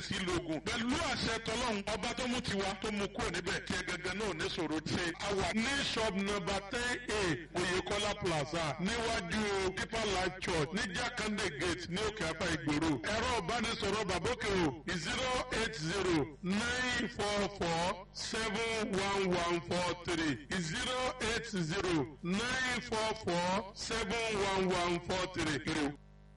sí lógun pẹ̀lú àṣẹ tọlọ́run ọba tó mú tiwa tó mú kúrò níbẹ̀ tí ẹ gẹ́gẹ́ náà ní sọ̀rọ̀ ṣe àwà ní shop number ten a Oyèkọ́lá plaza níwájú Deeper Life Church ní Jakande gate ní òkè apá ìgboro ẹ̀rọ ìbánisọ̀rọ̀ bàbókè o zero eight zero nine four four seven one one four three zero eight zero nine four four seven one one four three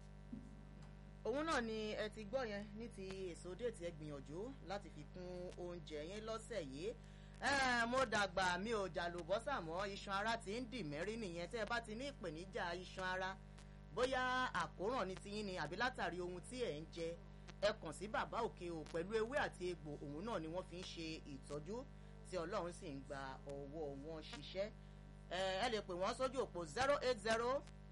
òun náà ni ẹ ti gbọ́ yẹn ní ti èso déètì ẹ gbìyànjú láti fi kún oúnjẹ yẹn lọ́sẹ̀ yìí mo dàgbà mi ò jàlùbọ́sà mọ́ iṣan ara ti ń dì mẹ́rí nìyẹn tẹ́ ẹ bá ti ní ìpèníjà iṣan ara bóyá àkóràn ní tiyín ni àbí látàrí ohun tí ẹ̀ ń jẹ ẹ kàn sí bàbá òkè o pẹ̀lú ewé àti egbò òun náà ni wọ́n fi ń ṣe ìtọ́jú tí ọlọ́run sì ń gba ọwọ́ wọn ṣiṣẹ́ ẹ lè pè wọ́n sójú òpó zero eight zero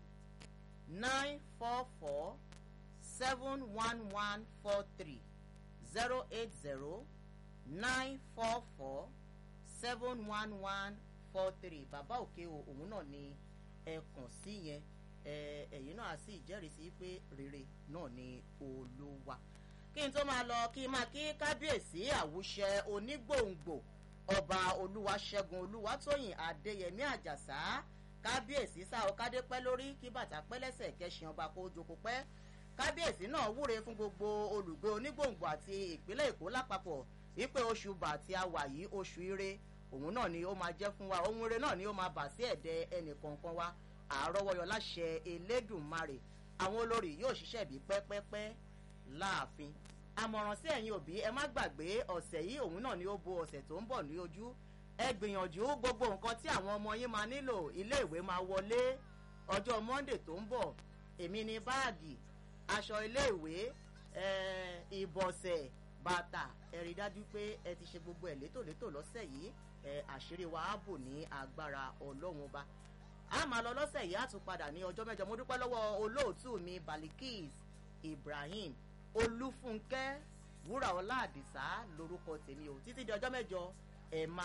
nine four four seven one one four three zero eight zero nine four four seven one one four three bàbá òkè o òun náà ni ẹ kàn sí yẹn ẹ̀yin náà sì jẹ́rìí pé rere náà ni olúwa kí n tó máa lọ kí n máa kí kábíyèsí àwùṣẹ onígbòǹgbò ọba olúwaṣẹ́gun olúwatóyìn adéyẹmí àjàsá kábíyèsí sáà ọkadé pẹ́ lórí kí bàtà pẹ́ lẹ́sẹ̀ kẹsàn ọba kó jókòó pẹ́ kábíyèsí náà wúre fún gbogbo olùgbé onígbòǹgbò àti ìpínlẹ̀ èkó lápapọ̀ wípé oṣù bàtí a wà yìí oṣù ire òun náà ni ó máa jẹ́ fún wa ohun ire náà ni ó máa bà sí ẹ̀dẹ̀ ẹnì kọ̀ọ̀kan wa àárọ̀wọ́yọ láṣẹ elédùnmarè àwọn olórí yóò ṣiṣẹ́ bí pẹ́pẹ́pẹ́ láàfin àmọ̀ràn sí ẹ̀yin òbí ẹ má gbàgbé ọ̀sẹ̀ yìí òun náà ni ó bo ọ̀sẹ̀ tó ń bọ̀ ní ojú ẹ gbìyànjú gbogbo nǹkan tí àwọn ọmọ yín máa nílò iléèwé máa wọlé ọjọ́ monday tó ń bọ̀ èmi ní báàgì aṣọ iléèwé ìbọ̀sẹ̀ bàtà ẹ rí dájú pé ẹ ti ṣe gbogbo ẹ̀ létòlétò lọ́sẹ̀ yìí àṣírí wa á bò ní agbára ọlọ́run ọba a máa lọ lọ́sẹ̀ yìí á tún padà ní ọjọ́ mẹ́jọ mo dúpẹ́ lọ́wọ́ olóòtú mi balikis ibrahim olúfúnkẹ́ wúrà ọlá àdìsá lórúkọ tèmi o títí di ọjọ́ mẹ́jọ ẹ̀ máa.